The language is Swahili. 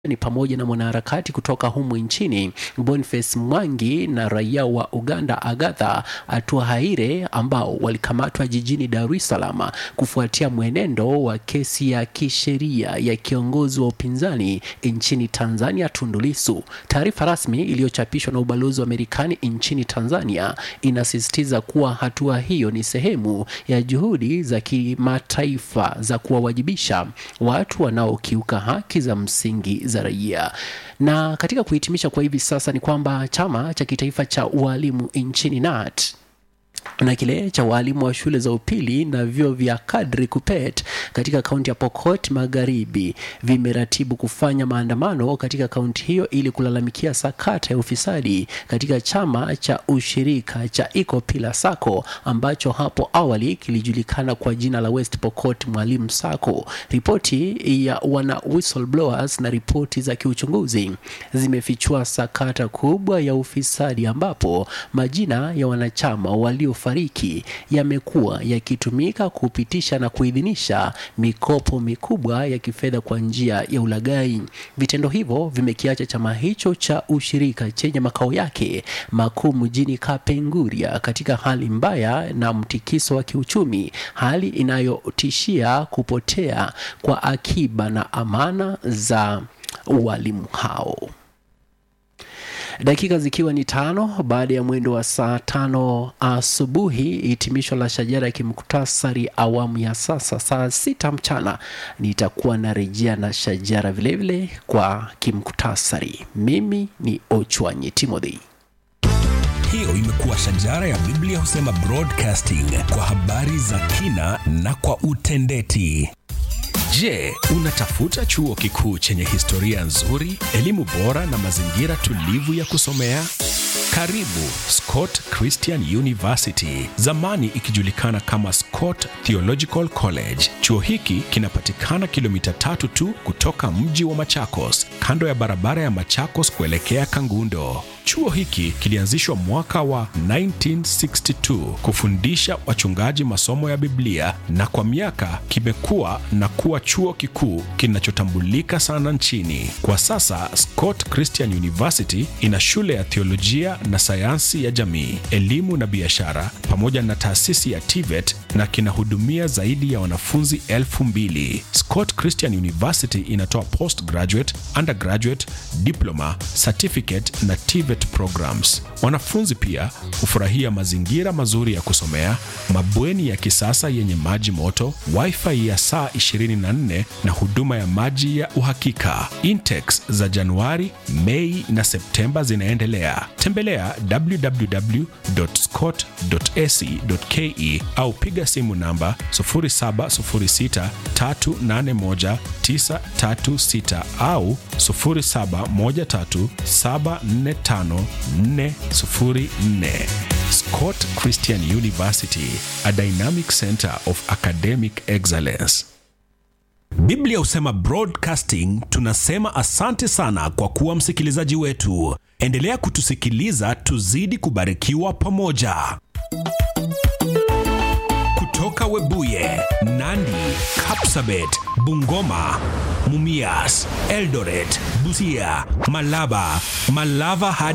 ni pamoja na mwanaharakati kutoka humu nchini Boniface Mwangi na raia wa Uganda Agatha Atuhaire ambao walikamatwa jijini Dar es Salaam kufuatia mwenendo wa kesi ya kisheria ya kiongozi wa upinzani nchini Tanzania Tundu Lissu. Taarifa rasmi iliyochapishwa na ubalozi wa Marekani nchini Tanzania inasisitiza kuwa hatua hiyo ni sehemu ya juhudi za kimataifa za kuwawajibisha watu wanaokiuka haki za msingi za raia. Na katika kuhitimisha kwa hivi sasa ni kwamba chama cha kitaifa cha ualimu nchini NAT na kile cha walimu wa shule za upili na vyuo vya kadri KUPPET katika kaunti ya Pokot Magharibi vimeratibu kufanya maandamano katika kaunti hiyo ili kulalamikia sakata ya ufisadi katika chama cha ushirika cha Ecopila Sacco ambacho hapo awali kilijulikana kwa jina la West Pokot Mwalimu Sacco. Ripoti ya wana whistleblowers na ripoti za kiuchunguzi zimefichua sakata kubwa ya ufisadi ambapo majina ya wanachama walio fariki yamekuwa yakitumika kupitisha na kuidhinisha mikopo mikubwa ya kifedha kwa njia ya ulaghai. Vitendo hivyo vimekiacha chama hicho cha ushirika chenye makao yake makuu mjini Kapenguria katika hali mbaya na mtikiso wa kiuchumi, hali inayotishia kupotea kwa akiba na amana za walimu hao. Dakika zikiwa ni tano baada ya mwendo wa saa tano asubuhi, hitimisho la shajara ya kimuktasari awamu ya sasa. Saa sita mchana nitakuwa narejea na shajara vilevile vile kwa kimuktasari. Mimi ni Ochwanyi Timothy. Hiyo imekuwa shajara ya Biblia husema broadcasting kwa habari za kina na kwa utendeti. Je, unatafuta chuo kikuu chenye historia nzuri, elimu bora na mazingira tulivu ya kusomea? Karibu Scott Christian University, zamani ikijulikana kama Scott Theological College. Chuo hiki kinapatikana kilomita tatu tu kutoka mji wa Machakos, kando ya barabara ya Machakos kuelekea Kangundo. Chuo hiki kilianzishwa mwaka wa 1962 kufundisha wachungaji masomo ya Biblia na kwa miaka kimekuwa na kuwa chuo kikuu kinachotambulika sana nchini. Kwa sasa Scott Christian University ina shule ya theolojia na sayansi ya jamii, elimu na biashara pamoja na taasisi ya TVET na kinahudumia zaidi ya wanafunzi elfu mbili. Scott Christian University inatoa postgraduate, undergraduate, diploma, certificate na TVET programs. Wanafunzi pia hufurahia mazingira mazuri ya kusomea, mabweni ya kisasa yenye maji moto, wifi ya saa 24 na huduma ya maji ya uhakika. Intakes za Januari, Mei na Septemba zinaendelea. Tembelea www.scott.ac.ke au piga simu namba 0706381936 au 0713745404. Scott Christian University, a dynamic center of academic excellence. Biblia husema broadcasting, tunasema asante sana kwa kuwa msikilizaji wetu. Endelea kutusikiliza, tuzidi kubarikiwa pamoja. Kutoka Webuye, Nandi, Kapsabet, Bungoma, Mumias, Eldoret, Busia, Malaba, Malava hadi